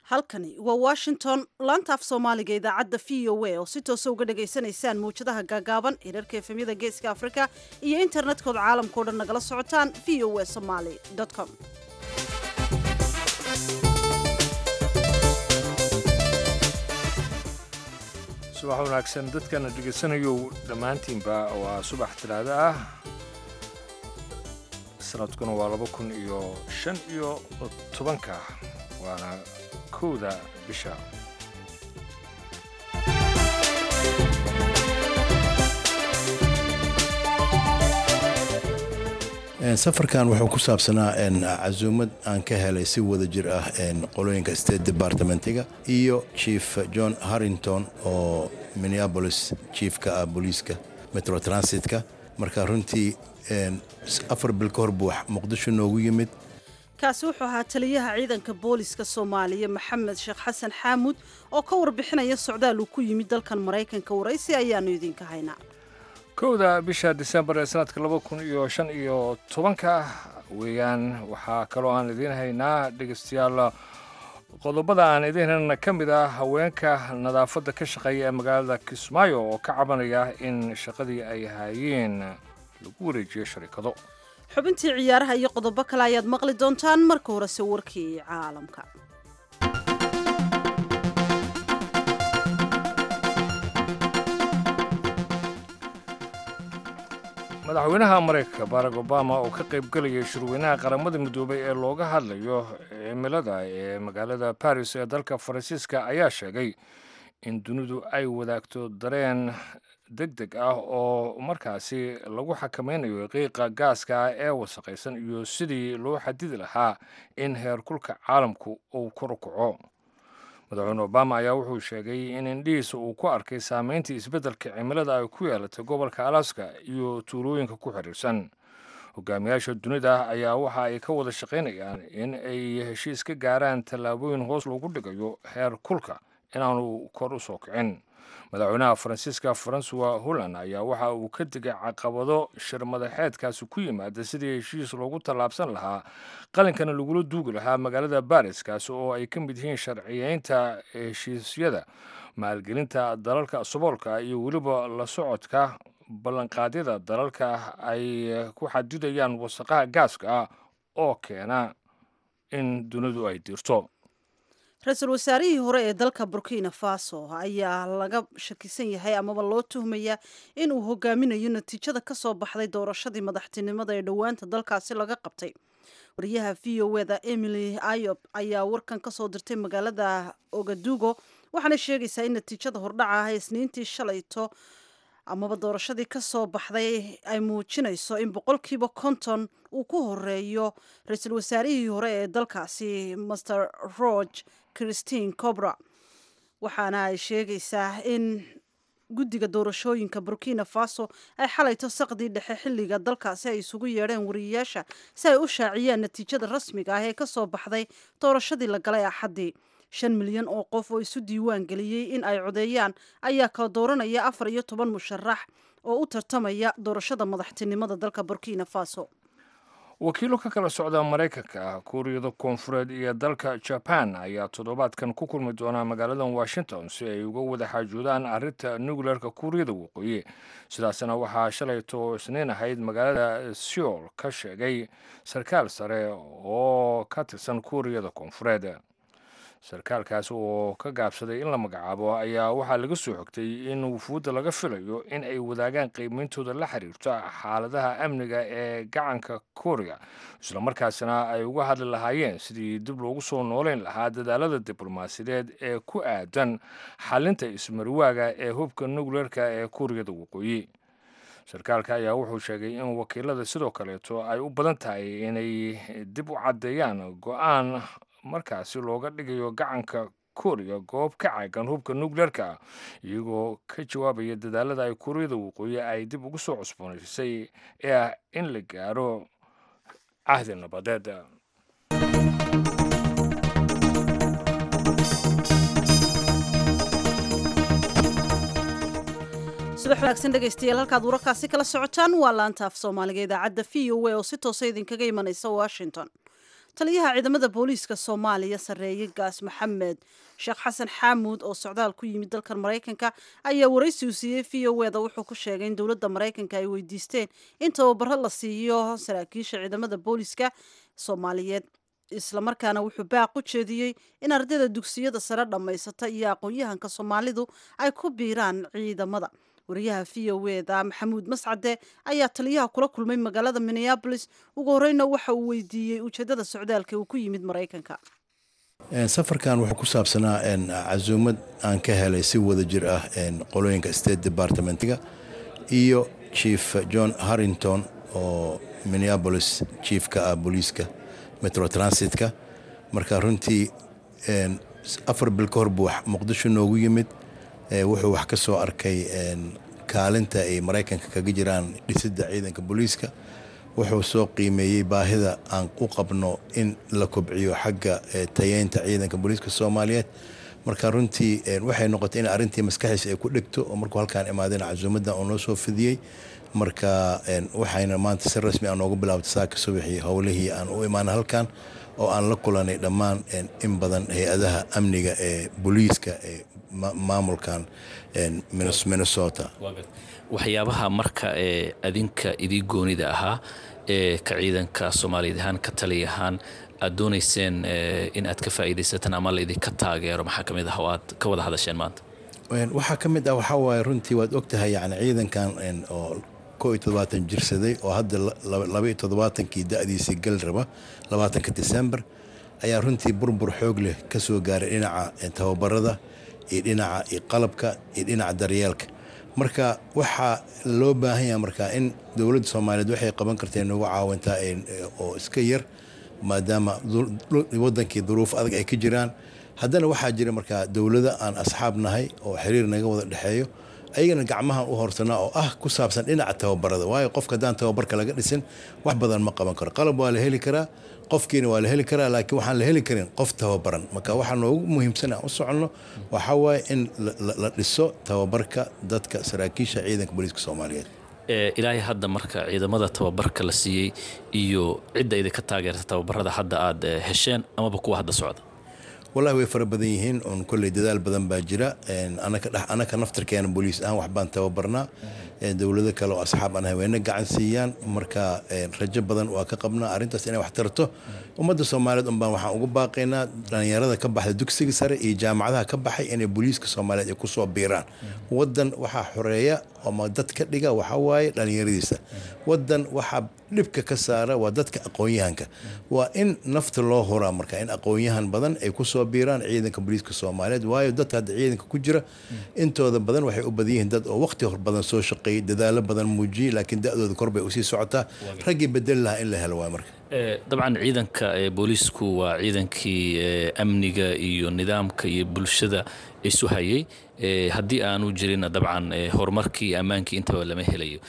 halkani waa washington laanta af soomaaliga idaacadda v o a oo si toosa uga dhagaysanaysaan mawjadaha gaagaaban hirarka efemyada geeska afrika iyo internetkooda caalamkao dhan nagala socotaan v o a somaly com subax wanaagsan dadkana dhegaysanayow dhammaantiinba waa subax talaado ah sanadkuna waa laba kun iyo shan iyo tobanka waana kowda bisha safarkan wuxuu ku saabsanaa casuumad aan ka helay si wada jir ah qolooyinka state departmentiga iyo chief john harrington oo minneabolis chiefka ah booliiska metro transitka marka runtii afar bil ka hor buu muqdisho noogu yimid kaasi wuxuu ahaa taliyaha ciidanka booliska soomaaliya maxamed sheekh xasan xaamuud oo ka warbixinaya socdaal uu ku yimid dalkan maraykanka waraysi ayaanu idinka haynaa kowda bisha disembar ee sanadka laba kun iyo shan iyo tobanka weeyaan waxaa kaloo aan idiin haynaa dhegeystayaal qodobada aan idiin haynana ka mid ah haweenka nadaafadda ka shaqeeya ee magaalada kismaayo oo ka cabanaya in shaqadii ay haayeen lagu wareejiyo sharikado xubintii ciyaaraha iyo qodobo kale ayaad maqli doontaan marka horese warkii caalamka madaxweynaha maraykanka barack obama oo ka qaybgelayay shirweynaha qaramada midoobay ee looga hadlayo cimilada ee magaalada baris ee dalka faransiiska ayaa sheegay in dunidu ay wadaagto dareen deg deg ah oo markaasi lagu xakamaynayo qiiqa gaaska ah ee wasaqaysan iyo sidii loo xadidi lahaa in heerkulka caalamku uu kor u kaco madaxweyne obama ayaa wuxuu sheegay in indhihiisa uu ku arkay saameyntii isbeddelka cimilada ay ku yeelatay gobolka alaska iyo tuulooyinka ku xiriirsan hogaamiyaasha dunida ayaa waxa ay ka wada shaqaynayaan in ay heshiis ka gaaraan tallaabooyin hoos loogu dhigayo heer kulka inaanu kor u soo kicin madaxweynaha faransiiska francois holland ayaa waxa uu ka digay caqabado shir madaxeedkaasi ku yimaada sidii heshiis loogu tallaabsan lahaa qalinkana lagula duugi lahaa magaalada baris kaasi oo ay ka mid yihiin sharciyeynta heshiisyada maalgelinta dalalka saboolka iyo weliba la socodka ballanqaadyada dalalka ay ku xadidayaan wasaqaha gaaska ah oo keena in dunidu ay diirto ra-iisul wasaarihii hore ee dalka burkina faso ayaa laga shakisan yahay amaba loo tuhmayaa in uu hogaaminayo natiijada ka soo baxday doorashadii madaxtinimada ee dhowaanta dalkaasi laga qabtay wariyaha v o eda emily ayob ayaa warkan kasoo dirtay magaalada ogadugo waxaana sheegaysaa in natiijada hordhaca ah ee isniintii shalayto amaba doorashadii ka soo baxday ay muujinayso in boqolkiiba konton uu ku horeeyo ra-iisul wasaarihii hore ee dalkaasi master roge christine cobra waxaana ay sheegaysaa in guddiga doorashooyinka burkina faso ay xalayto saqdii dhexe xilliga dalkaasi ay isugu yeedheen wariyayaasha si ay u shaaciyaan natiijada rasmiga ah ee ka soo baxday doorashadii la galay axaddii shan milyan oo qof oo isu diiwaan geliyey in ay codeeyaan ayaa kala dooranaya afar iyo toban musharax oo u tartamaya doorashada madaxtinimada dalka burkina faso wakiilo ka kala socda maraykanka kuuriyada koonfureed iyo dalka jaban ayaa toddobaadkan ku kulmi doonaa magaalada washington si ay uga wada xaajoodaan arrinta nucleerka kuuriyada waqooyi sidaasna waxaa shalayto isniin ahayd magaalada seoul ka sheegay sarkaal sare oo ka tirsan kuuriyada koonfureed sarkaalkaas oo ka gaabsaday in la magacaabo ayaa waxaa laga soo xogtay in wufuudda laga filayo in ay wadaagaan qiimeyntooda la xiriirto xaaladaha amniga ee gacanka kooriya islamarkaasina ay uga hadli lahaayeen sidii dib loogu soo nooleyn lahaa dadaalada diblomaasiyadeed ee ku aadan xalinta ismarwaaga ee hubka nucleerka ee kuuriyada waqooyi sarkaalka ayaa wuxuu sheegay in wakiilada sidoo kaleeto ay u badan tahay inay dib u caddeeyaan go-aan markaasi looga dhigayo gacanka kooriya goob ka caagan hubka nucleerka iyagoo ka jawaabaya dadaalada ay kuuriyada waqooyi ay dib ugu soo cusboonaysay ee ah in la gaaro cahdi nabadeed subax wanaagsan dhegaystayaal halkaad wararkaasi kala socotaan waa laanta af soomaaliga idaacadda v o a oo si toosa idinkaga imanaysa washington taliyaha ciidamada booliiska soomaaliya sarreeye gaas maxamed sheekh xasan xaamuud oo socdaal ku yimid dalkan maraykanka ayaa waraysi uu siiyey v o eda wuxuu ku sheegay in dowladda maraykanka ay weydiisteen in tababaro la siiyo saraakiisha ciidamada booliiska soomaaliyeed islamarkaana wuxuu baaq u jeediyey in ardayda dugsiyada sare dhammaysata iyo aqoon-yahanka soomaalidu ay ku biiraan ciidamada wariyaha v o eda maxamuud mascade ayaa taliyaha kula kulmay magaalada minneabolis ugu horeyna waxa uu weydiiyey ujeedada socdaalka uu ku yimid maraykanka safarkan wuxuu ku saabsanaa casuumad aan ka helay si wada jir ah qolooyinka state departmentiga iyo chief john harrington oo minneabolis chiefka ah booliiska metro transitka marka runtii afar bil ka hor buu muqdisho noogu yimid wuxuu wax ka soo arkay kaalinta ay maraykanka kaga jiraan dhisidda ciidanka booliiska wuxuu soo qiimeeyey baahida aan u qabno in la kobciyo xagga tayeynta ciidanka booliiska soomaaliyeed marka runtii waxay noqotay in arrintii maskaxiisa ay ku dhegto oo markuu halkaan imaadeen casuumaddan uu noo soo fidiyey marka waxayna maanta si rasmi a noogu bilaabtay saaka subaxii howlihii aan u imaana halkan oo aan la kulanay dhammaan in badan hay-adaha amniga ee booliiska ee maamulkan minnesota waxyaabaha marka ee adinka idii goonida ahaa ee ka ciidanka soomaaliyeed ahaan ka taliya ahaan aad doonayseen in aad ka faa'iidaysataan ama laydinka taageero maxaa ka mid ah oo aad ka wada hadasheen maanta waxaa ka mid ah waxaa waaye runtii waad ogtahay yani ciidankan oo koo iyo toddobaatan jirsaday oo hadda laba iyo toddobaatankii da'diisii gal raba labaatanka december ayaa runtii burbur xoog leh ka soo gaaray dhinaca tababarada iyo dhinaca iyo qalabka iyo dhinaca daryeelka marka waxaa loo baahan yaha marka in dowladda soomaaliyeed waxay qaban kartee nagu caawintaa oo iska yar maadaama wadankii duruuf adag ay ka jiraan haddana waxaa jira markaa dowlada aan asxaab nahay oo xiriir naga wada dhexeeyo ayagana gacmahan u horsanaa oo ah ku saabsan dhinaca tababarada waayo qofka haddaan tababarka laga dhisin wax badan ma qaban karo qalab waa la heli karaa qofkiina waa la heli karaa laakiin waxaan la heli karin qof tababaran marka waxaa noogu muhiimsan aan u soconno waxaa waaye in la dhiso tababarka dadka saraakiisha ciidanka booliiska soomaaliyeed ilaahay hadda marka ciidamada tababarka la siiyey iyo cidda idinka taageerta tababarada hadda aad hesheen amaba kuwa hadda socda wallahi way fara badan yihiin oon kolley dadaal badan baa jira anaka naftarkeena booliis ahaan waxbaan tababarnaa dowlado kale oo asxaab aan haweenna gacan siiyaan marka rajo badan waa ka qabnaa arrintaas inay wax tarto ummadda soomaaliyeed unbaan waxaan ugu baaqaynaa dhallinyarada ka baxda dugsiga sare iyo jaamacadaha ka baxay inay booliiska soomaaliyeed ay kusoo biiraan waddan waxaa xoreeya ama dad ka dhiga waxaa waaye dhallinyaradiisa waddan waxaa dhibka ka saara waa dadka aqoon-yahanka waa in nafta loo horaa marka in aqoon-yahan badan ay kusoo biiraan ciidanka booliiska soomaaliyeed waayo dadka hadda ciidanka ku jira intooda badan waxay u badan yihiin dad oo waqti hor badan soo shaqeeyay dadaalo badan muujiyey laakiin da-dooda kor bay usii socotaa raggii bedeli lahaa in la helo waay marka dabcan ciidanka booliisku waa ciidankii amniga iyo nidaamka iyo bulshada isu hayay haddii aanu jirin dabcan horumarkii ammaankii intaba lama helayo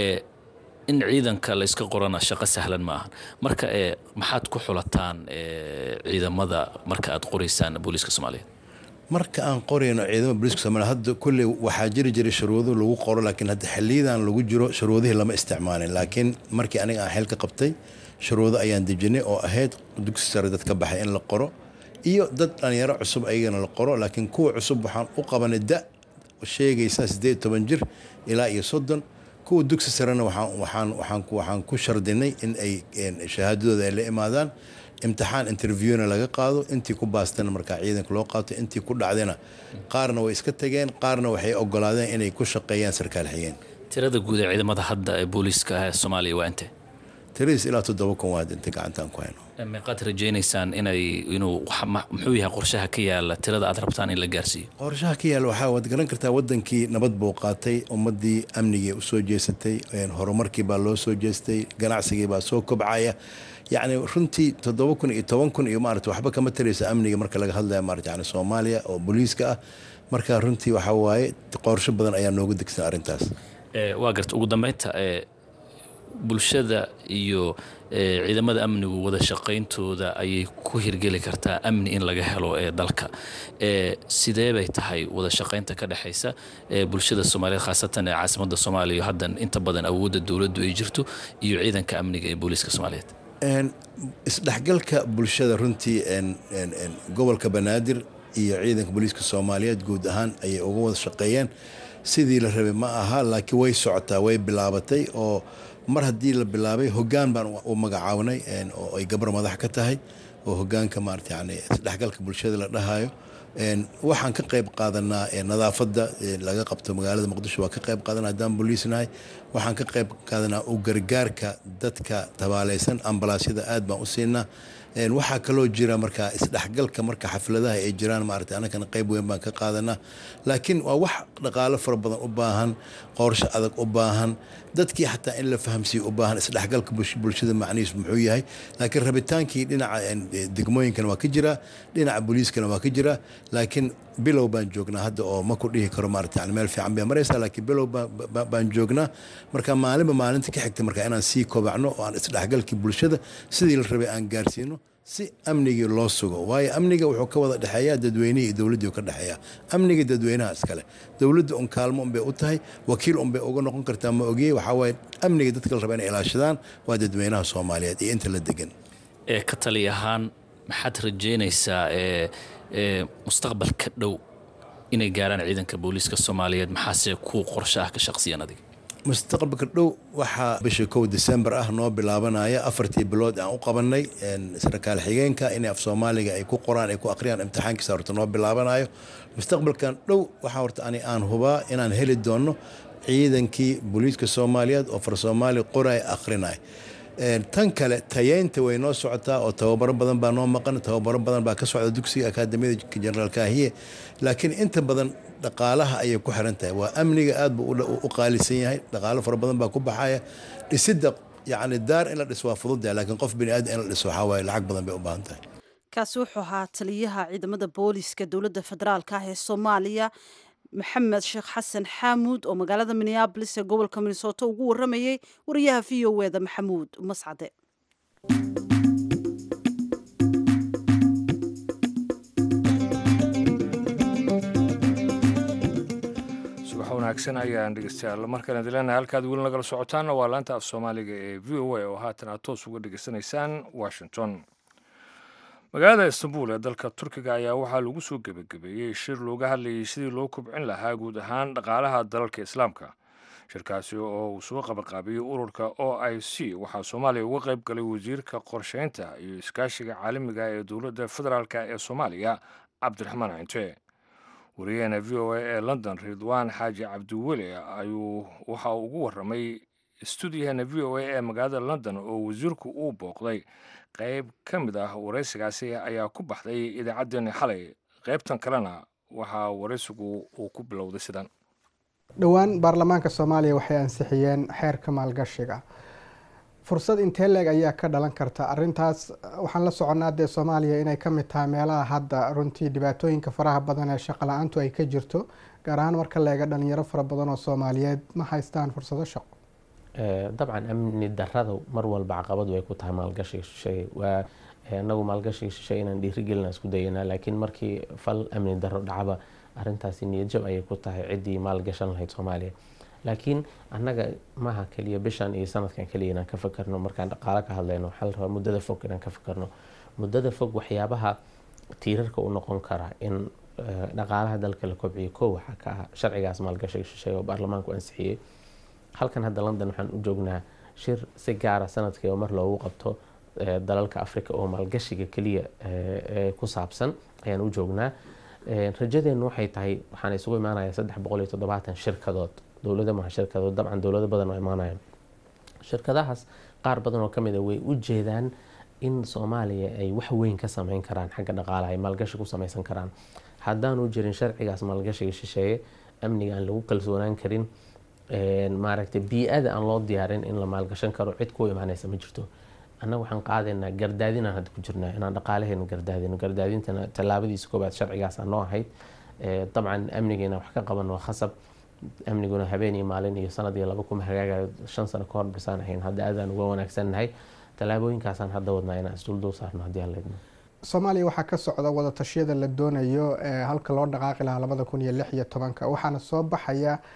in ciidanka la iska qorana shaqo sahlan ma ahan marka maxaad ku xulataan ciidamada marka aad qoraysaan booliiska soomaaliyeed marka aan qorayno ciidamada booliiska soomaliya hadda kulley waxaa jiri jiray shuruudo lagu qoro laakiin hadda xiliyadan lagu jiro shuruudihii lama isticmaalin laakiin markii aniga aan xil ka qabtay shuruudo ayaan dejinay oo ahayd dugsi sare dad ka baxay in la qoro iyo dad dhalinyaro cusub ayagana la qoro laakiin kuwa cusub waxaan u qabanay da sheegaysa siddeed toban jir ilaa iyo soddon kuwa dugsi sarena waxaan ku shardinay in ay shahaadadooda ay la imaadaan imtixaan interviewna laga qaado intii ku baastana markaa ciidanka loo qaato intii ku dhacdayna qaarna way iska tageen qaarna waxay ogolaadeen inay ku shaqeeyaan sarkaal xigeen tirada guud ee ciidamada hadda ee booliiska ah ee soomaaliya waa intee tiradiis ilaa toddoba kun waa inta gacantaan ku hayno meeqaad rajaynaysaan inay inuu muxuu yahay qorshaha ka yaala tirada aad rabtaan in la gaarsiiyo qorshaha ka yaala waxaa waad garan kartaa wadankii nabad buu qaatay ummadii amnigii u soo jeesatay horumarkii baa loo soo jeestay ganacsigii baa soo kobcaya yacni runtii toddoba kun iyo toban kun iyo maarata waxba kama taraysa amniga marka laga hadlaya maarata yani soomaaliya oo booliiska ah marka runtii waxaa waaye qorsho badan ayaa noogu degsan arrintaas waa garta ugu dambeynta bulshada iyo ciidamada amnigu wada shaqayntooda ayay ku hirgeli kartaa amni in laga helo ee dalka sidee bay tahay wada shaqaynta ka dhexaysa bulshada soomaaliyeed khaasatan ee caasimada soomaaliya haddan inta badan awoodda dowladdu ay jirto iyo ciidanka amniga ee booliiska soomaaliyeed isdhexgalka bulshada runtii gobolka banaadir iyo ciidanka booliiska soomaaliyeed guud ahaan ayay uga wada shaqeeyeen sidii la rabay ma aha laakiin way socotaa way bilaabatay oo mar haddii la bilaabay hogaan baan u magacaabnay oo ay gabar madax ka tahay oo hogaanka maarata yani isdhexgalka bulshada la dhahayo waxaan ka qayb qaadanaa nadaafadda laga qabto magaalada muqdisho waa ka qayb qaadana haddaan booliisnahay waxaan ka qayb qaadanaa u gargaarka dadka tabaaleysan ambalaasyada aad baan u siinaa waxaa kaloo jira markaa isdhexgalka marka xafladaha ay jiraan maarata anakana qayb weyn baan ka qaadanaa laakiin waa wax dhaqaalo fara badan u baahan qorsho adag u baahan dadkii xataa in la fahamsiiyo u baahan isdhexgalka bulshada macnihiisu muxuu yahay laakiin rabitaankii dhinaca degmooyinkana waa ka jiraa dhinaca booliiskana waa ka jiraa laakiin bilow baan joognaa hadda oo ma ku dhihi karo maarata yani meel fiican bay maraysaa laakiin bilow baan joognaa marka maalinba maalinta ka xigta marka inaan sii kobacno oo aan isdhexgalkii bulshada sidii la rabay aan gaarsiino si amnigii loo sugo waayo amniga wuxuu ka wada dhexeeyaa dadweynihii iyo dowladdii ka dhexeeya amniga dadweynaha iskale dowladda un kaalmo unbay u tahay wakiil unbay uga noqon kartaa ma ogiye waxaa waaye amniga dadka la raba inay ilaashadaan waa dadweynaha soomaaliyeed iyo inta la degan ee ka tali ahaan maxaad rajeynaysaa ee mustaqbalka dhow inay gaaraan ciidanka booliiska soomaaliyeed maxaase kuu qorsho ah ka shaqsiyan adiga mustaqbalka dhow waxaa bisha kow december ah noo bilaabanaya afartii bilood aan u qabanay sarkaal xigeenka in af soomaaliga ay ku qoraan ay ku aqriyaan imtixaankiisa horta noo bilaabanayo mustaqbalkan dhow waxaa horta ani aan hubaa inaan heli doono ciidankii booliiska soomaaliyeed oo far soomaali qoray aqrinay tan kale tayeynta way noo socotaa oo tababaro badan baa noo maqan tababaro badan baa ka socda dugsiga akaadamiyada jenaraal kaahiye laakiin inta badan dhaqaalaha ayay ku xiran tahay waa amniga aad buu u qaalisan yahay dhaqaalo fara badan baa ku baxaya dhisidda yacni daar in la dhiso waa fududdahay laakiin qof bini aadam in la dhiso waxaa waaye lacag badan bay u baahan tahay kaasi wuxuu ahaa taliyaha ciidamada booliiska dowladda federaalka ah ee soomaaliya maxamed sheekh xasan xaamuud oo magaalada minneabolis ee gobolka minnesota ugu waramayey wariyaha v o eda maxamuud mascade subax wanaagsan ayaan dhegeystayaal markaan idin leenahay halkaad weli nagala socotaanna waa laanta af soomaaliga ee v o a oo haatan aad toos uga dhegeysanaysaan washington magaalada istanbul ee dalka turkiga ayaa waxaa lagu soo gebagabeeyey shir looga hadlayay sidii loo kobcin lahaa guud ahaan dhaqaalaha dalalka islaamka shirkaasi oo uu soo qabanqaabiyey ururka o i c waxaa soomaaliya uga qayb galay wasiirka qorsheynta iyo iskaashiga caalamiga ee dowladda federaalk ee soomaaliya cabdiraxmaan cinte wariyaheena v o a ee london ridwaan xaaji cabdiweli ayuu waxa uu ugu waramay stuudiyaheena v o a ee magaalada london oo wasiirku uu booqday qayb ka mid ah waraysigaasi ayaa ku baxday idaacaddeenni xalay qaybtan kalena waxaa waraysigu uu ku bilowday sidan dhowaan baarlamaanka soomaaliya waxay ansixiyeen xeerka maalgashiga fursad intee leeg ayaa ka dhalan karta arintaas waxaan la soconnaa dee soomaaliya inay ka mid tahay meelaha hadda runtii dhibaatooyinka faraha badan ee shaqo la-aantu ay ka jirto gaar ahaan marka leega dhalinyaro fara badan oo soomaaliyeed ma haystaan fursado shaqo dabcan amni darada mar walba caqabad way ku tahay maalgashiga shisheeye waa inagu maalgashiga shisheeye inaan dhiirigelina isku dayanaa laakiin markii fal amni daro dhacaba arintaasi niyadjab ayay ku tahay ciddii maalgashan lahayd soomaaliya laakiin annaga maaha keliya bishan iyo sanadkan keliya inaan ka fakarno markaan dhaqaalo ka hadlayno waxaa la rabaa muddada fog inaan ka fakarno muddada fog waxyaabaha tiirarka u noqon kara in dhaqaalaha dalka la kobciyo kow waxaa ka ah sharcigaas maalgashiga shisheeye oo baarlamaanku ansixiyey halkan hadda london waxaan u joognaa shir si gaara sanadkii oo mar loogu qabto dalalka africa oo maalgashiga keliya ku saabsan ayaan u joognaa rajadeennu waxay tahay waxaan isugu imaanaya saddex boqol iyo toddobaatan shirkadood dowlada maha shirkadood dabcan dowlado badan oo imaanayaan shirkadahaas qaar badan oo kamid a way u jeedaan in soomaaliya ay wax weyn ka sameyn karaan xagga dhaqaalaha ay maalgashi ku sameysan karaan haddaanu jirin sharcigaas maalgashiga shisheeye amniga aan lagu kalsoonaan karin maaragtay bii-ada aan loo diyaarin in la maalgashan karo cid ku imaanaysa ma jirto annaga waxaan qaadaynaa gardaadinaan hadda ku jirnaa inaan dhaqaalaheena gardaadino gardaadintana tallaabadiisa koobaad sharcigaasa noo ahayd dabcan amnigeena wax ka qaban waa khasab amniguna habeen iyo maalin iyo sanad iyo laba kuma hagaagayo shan sano ka hor bisaan ahayn hadda aadaan uga wanaagsannahay tallaabooyinkaasaan hadda wadnaa inaan isduldul saarno haddii aan leedno soomaaliya waxaa ka socda wadatashyada la doonayo halka loo dhaqaaqi lahaa labada kun iyo lix iyo tobanka waxaana soo baxaya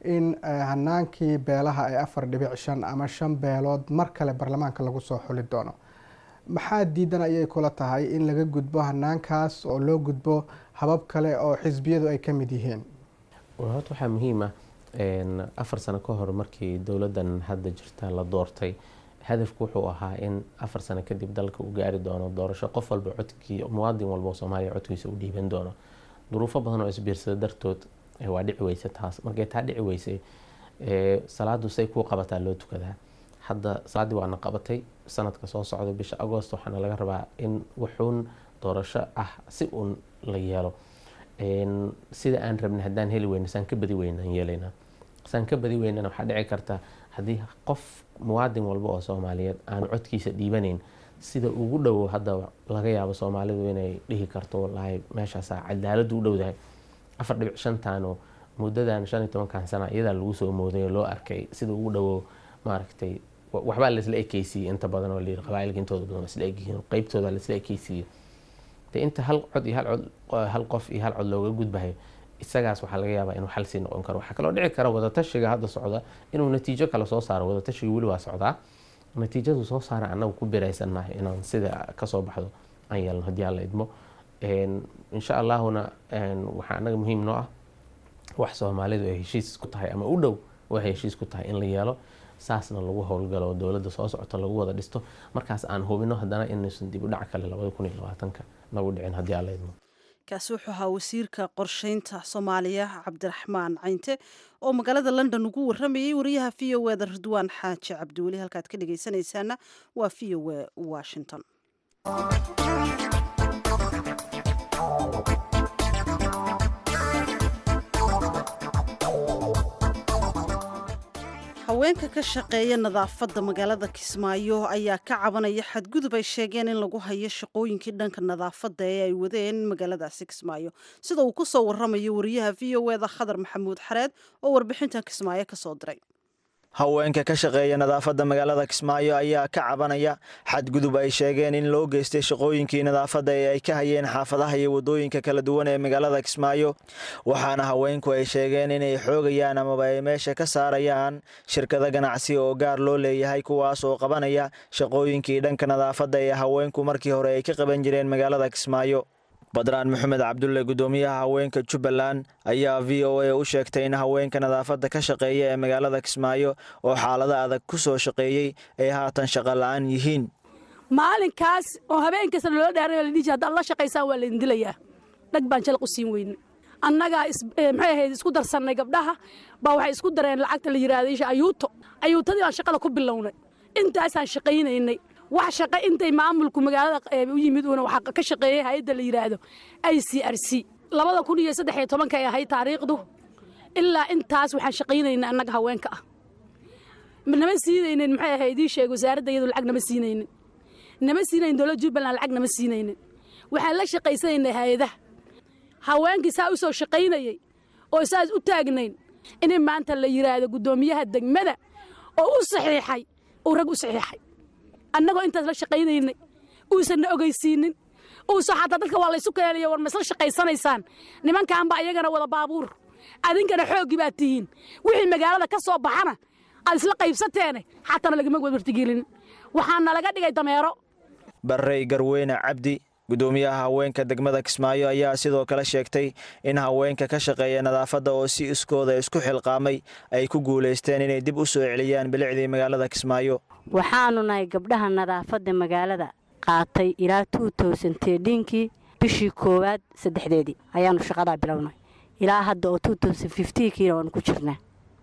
in hanaankii beelaha ee afar dhibic shan ama shan beelood mar kale baarlamaanka lagu soo xuli doono maxaa diidan ayay kula tahay in laga gudbo hanaankaas oo loo gudbo habab kale oo xisbiyadu ay ka mid yihiin horta waxaa muhiim ah afar sano ka hor markii dowladdan hadda jirta la doortay hadafku wuxuu ahaa in afar sano kadib dalka uu gaari doono doorasho qof walba codkii muwaadin walba oo soomaaliya codkiisa u dhiiban doono duruufo badan oo isbiirsada dartood waa dhici weyse taas markay taa dhici weysay salaadu say kuu qabataa loo tukadaa hadda salaaddii waana qabatay sanadka soo socda bisha agost waxaana laga rabaa in wuxuun doorasho ah si uun la yeelo sida aan rabnay haddaan heli weyno saan ka badi weynaan yeelaynaa saan ka badi weynana waxaa dhici karta haddii qof muwaadin walba oo soomaaliyeed aan codkiisa dhiibanayn sida ugu dhowo hadda laga yaabo soomaalidu inay dhihi karto wallaahi meeshaasaa cadaaladu u dhowdahay afar dhibic shantaano muddadan shan iyo tobankan sana iyadaa lagu soo mooday oo loo arkay sida ugu dhowo maaragtay waxbaa laisla ekeysiiyey inta badan oo layiri qabaailka intooda badan waa isla egyihiin qeybtooda laisla ekeysiiyey de inta hal cod iyo hal cod hal qof iyo hal cod looga gudbahay isagaas waxaa laga yaabaa inuu xal sii noqon karo waxaa kaloo dhici kara wadatashiga hadda socda inuu natiijo kale soo saaro wadatashiga weli waa socdaa natiijadu soo saara annagu ku biraysannahay inaan sida kasoo baxdo aan yeelno haddii aan la idmo insha allahuna waxaa annaga muhiim noo ah wax soomaalidu ay heshiis ku tahay ama u dhow waxay heshiis ku tahay in la yeelo saasna lagu howlgalo oo dowladda soo socota lagu wada dhisto markaas aan hubino haddana inaysan dib u dhac kale labada kun iyo labaatanka nagu dhicin haddii aan la idmo kaasi wuxuu ahaa wasiirka qorsheynta soomaaliya cabdiraxmaan caynte oo magaalada london ugu waramayay wariyaha v o e da ridwaan xaaji cabdiweli halkaad ka dhegeysanaysaana waa v o e washington haweenka ka shaqeeya nadaafadda magaalada kismaayo ayaa ka cabanaya xadgudub ay sheegeen in lagu hayo shaqooyinkii dhanka nadaafadda ee ay wadeen magaaladaasi kismaayo sida uu ku soo waramayo wariyaha v o eda khadar maxamuud xareed oo warbixintan kismaayo ka soo diray haweenka ka shaqeeya nadaafadda magaalada kismaayo ayaa ka cabanaya xadgudub ay sheegeen in loo geystay shaqooyinkii nadaafadda ee ay ka hayeen xaafadaha iyo waddooyinka kala duwan ee magaalada kismaayo waxaana haweenku ay sheegeen inay xoogayaan amaba ay meesha ka saarayaan shirkado ganacsi oo gaar loo leeyahay kuwaas oo qabanaya shaqooyinkii dhanka nadaafadda ee haweenku markii hore ay ka qaban jireen magaalada kismaayo badraan maxamed cabdulle guddoomiyaha haweenka jubbaland ayaa v o a u sheegtay in haweenka nadaafadda ka shaqeeya ee magaalada kismaayo oo xaalado adag ku soo shaqeeyey ay haatan shaqo la'aan yihiin maalinkaas oo habeenkaasna loola dhaaray la dhihi haddaad la shaqaysaan waa laydin dilayaa dhag baan jalaq u siin weyne annagaa maxay ahayd isku darsannay gabdhaha baa waxay isku dareen lacagta la yidhaahda isha ayuuto ayuutadii baan shaqada ku bilownay intaasaan shaqaynaynay wax shaqo intay maamulku magaalada u yimid uuna waxa ka shaqeeyey hay-adda la yidhaahdo i c r c labada kun iyo saddex iyo tobanka ay ahayd taariikhdu ilaa intaas waxaan shaqaynayna annaga haweenka ah nama siinaynin maxay ahayd ii sheeg wasaaradda iyadu lacag nama siinaynin nama siinaynin dowladda jubbaland lacag nama siinaynin waxaan la shaqaysanaynay hay-adaha haweenkii saa u soo shaqaynayey oo saas u taagnayn in maanta la yidhaahdo guddoomiyaha degmada oo u saxiixay uu rag u saxiixay annagoo intaas la shaqaynaynay uusanna ogeysiinin uusa xataa dadka waa laysu keenaya war ma isla shaqaysanaysaan nimankaanba ayagana wada baabuur adinkana xooggii baad tihiin wixii magaalada ka soo baxana aad isla qaybsateene xatana lagama wartigelinin waxaana laga dhigay dameero barrey garweyne cabdi guddoomiyaha haweenka degmada kismaayo ayaa sidoo kale sheegtay in haweenka ka shaqeeya nadaafadda oo si iskooda isku xilqaamay ay ku guulaysteen inay dib u soo celiyaan bilicdii magaalada kismaayo waxaanu nahay gabdhaha nadaafadda magaalada qaatay ilaa kii bishii koowaad saddexdeedii ayaanu shaqadaa bilownay ilaa hadda oo kiina waanu ku jirnaa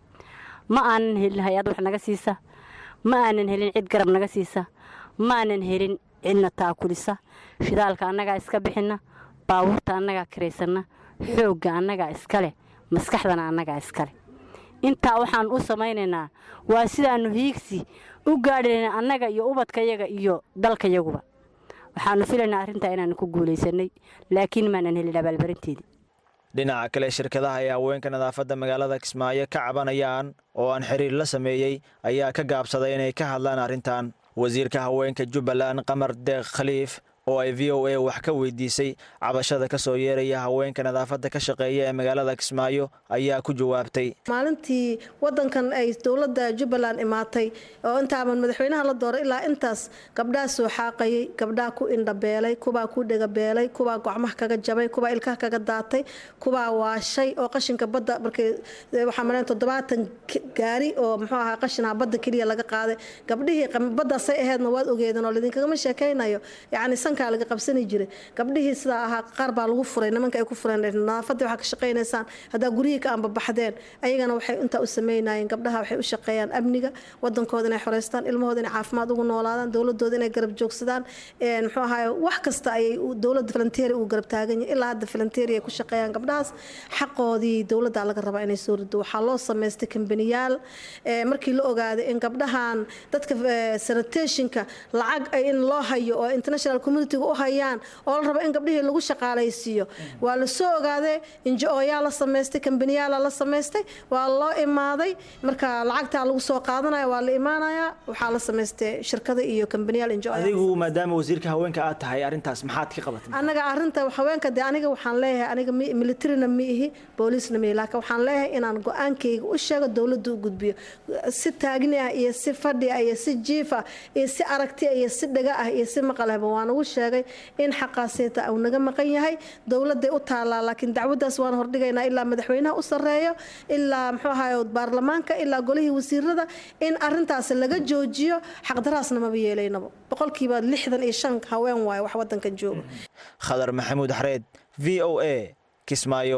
ma aanan helin hay-ad wax naga siisa ma aanan helin cid garab naga siisa ma aanan helin cidna taakulisa shidaalka annagaa iska bixinna baabuurta annagaa kiraysanna xoogga annagaa iska leh maskaxdana annagaa iska leh intaa waxaan u samaynaynaa waa sidaannu hiigsi u gaadhayna annaga iyo ubadkayaga iyo dalkayaguba waxaannu filaynaa arrintaa inaannu ku guulaysanay laakiin maanan helin abaalbarinteedii dhinaca kale shirkadaha ee haweenka nadaafadda magaalada kismaayo ka cabanayaan oo aan xiriir la sameeyey ayaa ka gaabsaday inay ka hadlaan arrintan wasiirka haweenka jubbaland qamar deeq khaliif oo ay v o a wax ka weydiisay cabashada ka soo yeeraya haweenka nadaafadda ka shaqeeya ee magaalada kismaayo ayaa ku jawaabtay maalintii wadankan ay dowladda jubbaland imaatay oo intaaban madaxweynaha la dooray ilaa intaas gabdhaa soo xaaqayay gabdhaa ku indhabeelay kubaa ku dhegabeelay kubaa gocmaha kaga jabay kubaa ilkaha kaga daatay kubaa waashay oo qashinka badda markay waxaa maleen toddobaatan gaari oo muxuu ahaa qashinaha badda keliya laga qaaday gabdhihii baddaasay aheedna waad ogeedeen oo laidinkagama sheekaynayo yacni sankaa laga qabsani jiray gabdhihii sidaa ahaa qaar baa lagu furay nimanka ay ku fureen nadaafadii waxaa ka shaqaynaysaan haddaa guryihii ka anbabaxdeen ayagana waxay intaa u sameynayeen gabdhaha waxay u shaqeeyaan amniga wadankooda inay xoreystaan ilmahooda inay caafimaad ugu noolaadaan dowladooda inay garab joogsadaan muxuu ahaay wax kasta ayay dowladda falanteeri uu garab taagan yahay ilaa hadda falanteeri ay ku shaqeeyaan gabdhahaas xaqoodii dowladda laga rabaa inay soo rido waxaa loo samaystay kambaniyaal markii la ogaaday in gabdhahan dadka sanitationka lacag in loo hayo oo international communitiga u hayaan oo la rabo in gabdhihii lagu shaqaalaysiiyo waa la soo ogaaday injo-yaa la samaystay kambaniyaala la samaystay waa loo imaaday marka lacagtaa lagu soo qaadanaya waa la imaanayaa waxaa la samaystay shirkada iyo kambaniyaal injo adigu maadaama wasiirka haweenka aad tahay arrintaas maxaad ka qabatay anaga arinta haweenka de aniga waxaan leeyahay aniga militarina ma ihi booliisna ma ihi laakiin waxaan leeyahay inaan go-aankayga u sheego dowladda u gudbiyo si taagni ah iyo si fadhi ah iyo si jiif ah iyo si aragti ah iyo si dhaga ah iyo si maqalehba waan ugu sheegay in xaqaasita uu naga maqan yahay dowladday u taallaa laakiin dacwaddaas waan hordhigaynaa ilaa madaxweynaha u sarreeyo ilaa muxuu ahaay baarlamaanka ilaa golihii wasiirada in arintaas laga joojiyo xaqdaraasna maba yeelaynaba boqolkiiba lixdan iyo shan haween waaye wax wadankan jooga khadar maxamuud xareed v o a kismaayo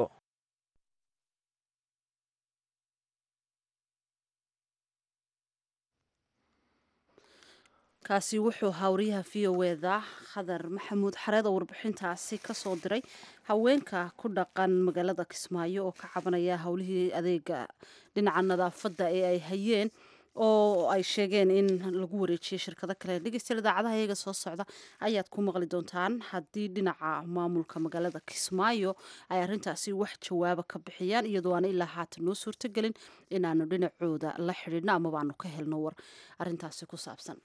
kaasi wuxuu hawriyaha v o eda khadar maxamuud xareed oo warbixintaasi kasoo diray haweenka ku dhaqan magaalada kismaayo oo ka cabanaya howlihii adeega dhinaca nadaafadda ee ay hayeen oo ay sheegeen in lagu wareejiyay shirkado kale dhegeystayaal idaacadaha iyaga soo socda ayaad ku maqli doontaan haddii dhinaca maamulka magaalada kismaayo ay arintaasi wax jawaaba ka bixiyaan iyadoo aan ilaa haatan noo suurtogelin inaanu dhinacooda la xidhiidhno amaba aanu ka helno war arintaasi ku saabsan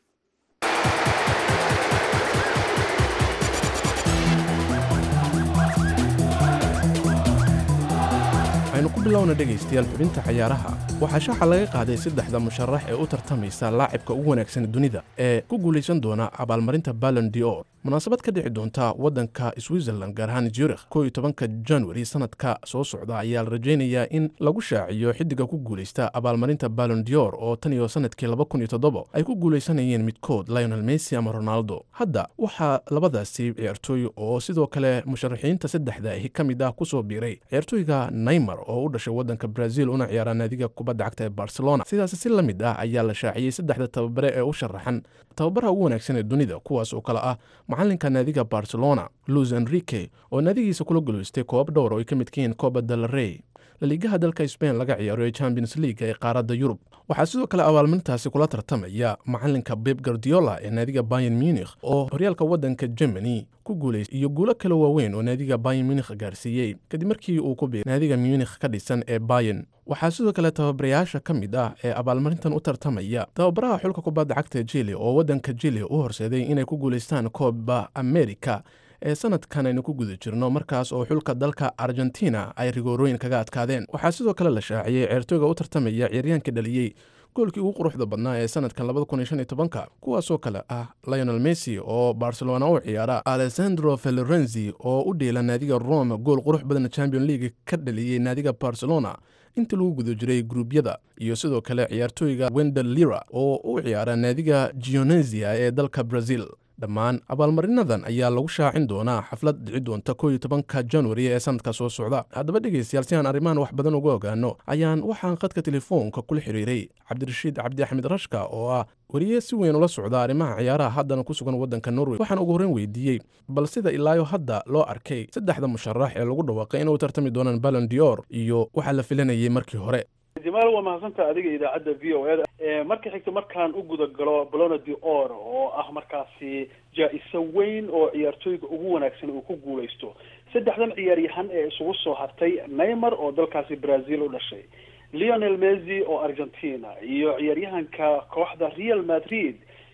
waxaynu ku bilowna dhegaystayaal xubinta cayaaraha waxaa shaaxa laga qaaday saddexda musharax ee u tartamaysa laacibka ugu wanaagsan dunida ee ku guulaysan doona abaalmarinta ballon dior munaasabad ka dhici doonta waddanka switzerland gaar ahaan zurikh koo iyo tobanka januari sanadka soo socda ayaa la rajaynayaa in lagu shaaciyo xiddiga ku guulaysta abaalmarinta ballon dior oo tan iyo sanadkii laba kun iyo toddobo ay ku guulaysanayeen midkood lionel messi ama ronaldo hadda waxaa labadaasi ciyaartooy oo sidoo kale musharaxiinta saddexda ahi ka mid ah kusoo biiray ciyaartooyga neymar oo u dhashay waddanka brazil una ciyaara naadiga kubadda cagta ee barcelona sidaas si la mid ah ayaa la shaaciyey saddexda tababare ee u sharaxan tababaraha ugu wanaagsan ee dunida kuwaas oo kale ah macalinka naadiga barcelona luis enrique oo naadigiisa kula guulaystay koobab dhowr oo ay ka midka yihiin coba del rey laliigaha dalka sbain laga ciyaaro ee champions league ee qaaradda yurub waxaa sidoo kale abaalmarintaasi kula tartamaya macalinka beb gardiola ee naadiga bayan munikh oo horyaalka waddanka germany ku guulaystay iyo guulo kale waaweyn oo naadiga bayan munikh gaarsiiyey kadib markii uu ku biiray naadiga munikh ka dhisan ee bayan waxaa sidoo kale tababarayaasha ka mid ah ee abaalmarintan u tartamaya tababaraha xulka kubadda cagta jili oo waddanka jili u horseeday inay ku guulaystaan kooba america ee sanadkan aynu ku guda jirno markaas oo xulka dalka argentina ay rigoorooyin kaga adkaadeen waxaa sidoo kale la shaaciyey ceertooyga u tartamaya ciyaaryaanka dhaliyey goolkii ugu quruxda badnaa ee sanadkan labadakunshantobanka kuwaasoo kale ah lionel messi oo barcelona u ciyaara alessandro felorenzi oo u dheela naadiga rome gool qurux badan champion league ka dhaliyey naadiga barcelona inta lagu guda jiray gruubyada iyo sidoo kale ciyaartooyga wendel lira oo u ciyaara naadiga gionesia ee dalka brazil dhammaan abaalmarinadan ayaa lagu shaacin doonaa xaflad dhici doonta koo iyo tobanka januari ee sanadka soo socda haddaba dhegaystayaal si aan arrimahan wax badan uga ogaano ayaan waxaan khadka telefoonka kula xiriiray cabdirashiid cabdi axmed rashka oo ah weriye si weyn ula socda arrimaha ciyaaraha haddana ku sugan waddanka norway waxaan ugu horreyn weydiiyey bal sida ilaayo hadda loo arkay saddexda musharax ee lagu dhawaaqay inay u tartami doonaan ballon dior iyo waxaa la filanayay markii hore jamaal waa mahadsantaha adiga idaacadda v o eda marka xigta markaan u guda galo balona de or oo ah markaasi jaa-iso weyn oo ciyaartooyga ugu wanaagsan uu ku guulaysto saddexdan ciyaaryahan ee isugu soo hartay neymar oo dalkaasi brazil u dhashay leonel messi oo argentina iyo ciyaaryahanka kooxda real madrid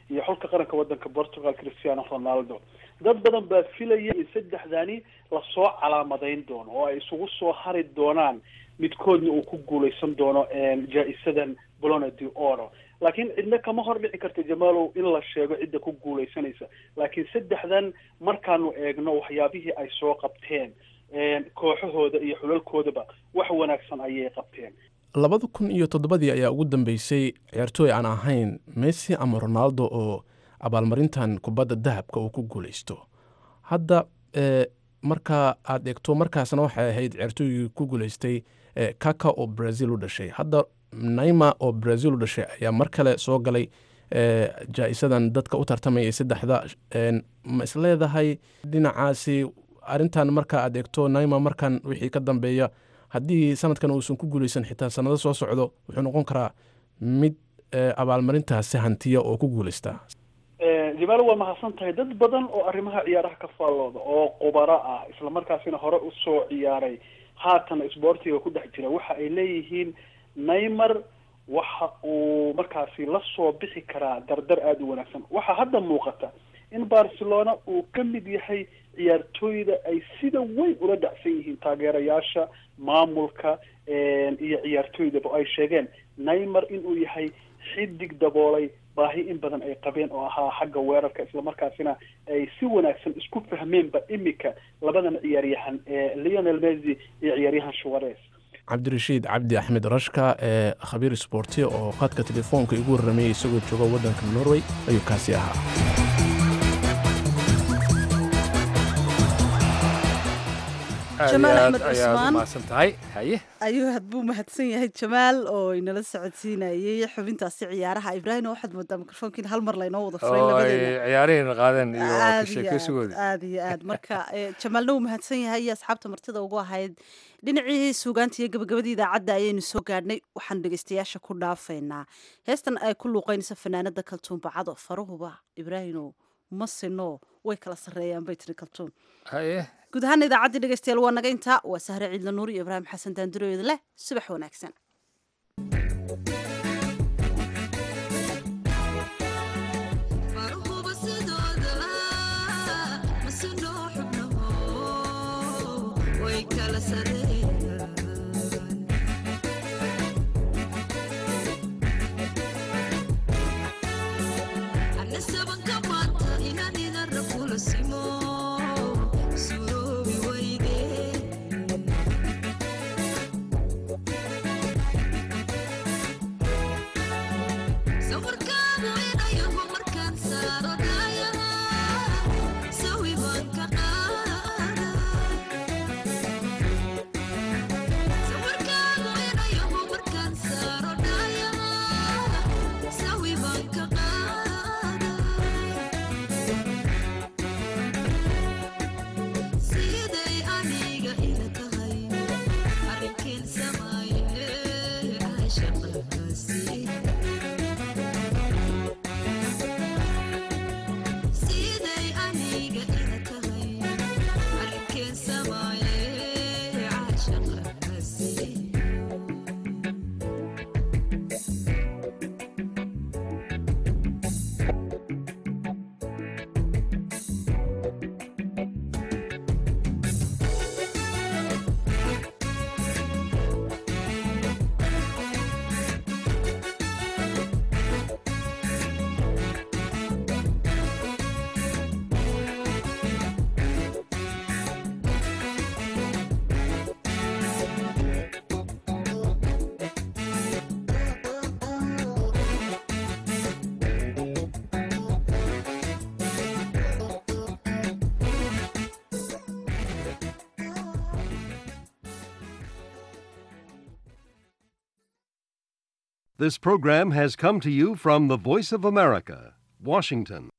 iyo xulka qaranka wadanka portugal cristiano ronaldo dad badan baa filaya in saddexdani lasoo calaamadayn doono oo ay isugu soo hari doonaan midkoodna uu ku guuleysan doono jaa-isadan bolona de oro laakiin cidna kama hor dhici karta jamaalow in la sheego cidda ku guuleysanaysa laakiin saddexdan markaanu eegno waxyaabihii ay soo qabteen kooxahooda iyo xulalkoodaba wax wanaagsan ayay qabteen labada kun iyo toddobadii ayaa ugu dambeysay ciyaartooy aan ahayn messi ama ronaldo oo abaalmarintan kubadda dahabka uu ku guuleysto hadda marka aad eegto markaasna waxay ahayd ciyaartooygii ku guuleystay kaka oo brazil u dhashay hadda naima oo brazil u dhashay ayaa mar kale soo galay jaa-isadan dadka u tartamaya saddexda ma isleedahay dhinacaasi arrintan marka aad eegto naima markan wixii ka dambeeya haddii sanadkan uusan ku guuleysan xitaa sanado soo socdo wuxuu noqon karaa mid abaalmarintaasi hantiya oo ku guuleystaa jamaalo waa mahadsan tahay dad badan oo arrimaha ciyaaraha ka faallooda oo qubaro ah islamarkaasina hore usoo ciyaaray haatan isboortiga ku dhex jira waxa ay leeyihiin neymar waxa uu markaasi la soo bixi karaa dardar aada u wanaagsan waxaa hadda muuqata in barcelona uu ka mid yahay ciyaartooyda ay sida weyn ula dhacsan yihiin taageerayaasha maamulka iyo ciyaartooydaba ay sheegeen neymar inuu yahay xidig daboolay baahi in badan ay qabeen oo ahaa xagga weerarka islamarkaasina ay si wanaagsan isku fahmeenba imika labadan ciyaaryahan leonel messi iyo ciyaaryahan shuares cabdirashiid cabdi axmed rashka ee khabiir sboorti oo khadka telefoonka igu warramayay isagoo jooga waddanka norway ayuu kaasi ahaa jamaal axmed ayaad cusmaan umahadsan tahay haye ayuu had buu mahadsan yahay jamaal oo inala socodsiinayay xubintaasi ciyaaraha ibraahim waxaad moodaa mikrofoonkiin hal mar laynoo wada furay oo ay labadeena ciyaarihina qaadeen iyo aad iyo aad kasheekeysigoodii aad iyo aad marka eh, jamaalna wuu mahadsan yahay iyo asxaabta martida ugu ahayd dhinacii suugaanta iyo gabagabadii idaacadda ayaynu soo gaadhnay waxaan dhegeystayaasha ku dhaafaynaa heestan ay ku luuqeynaysa fanaanada kaltuun bacado faruhuba ibraahino ma sino way kala sarreeyaan bay tiri kaltuun haye guud ahaan idaacaddii dhegeystayaal waa naga intaa waa sahre ciidla nuur iyo ibraahim xasan daanduroyda leh subax wanaagsan This program has come to you from the Voice of America, Washington.